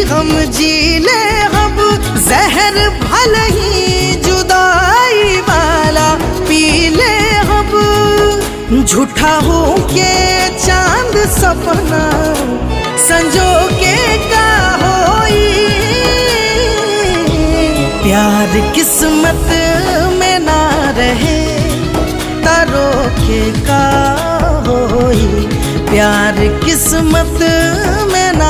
हम जी ले अब जहर भल ही जुदाई वाला पी ले अब झूठा हो के चांद सपना संजो के का होई प्यार किस्मत में ना रहे तारो के का होई प्यार किस्मत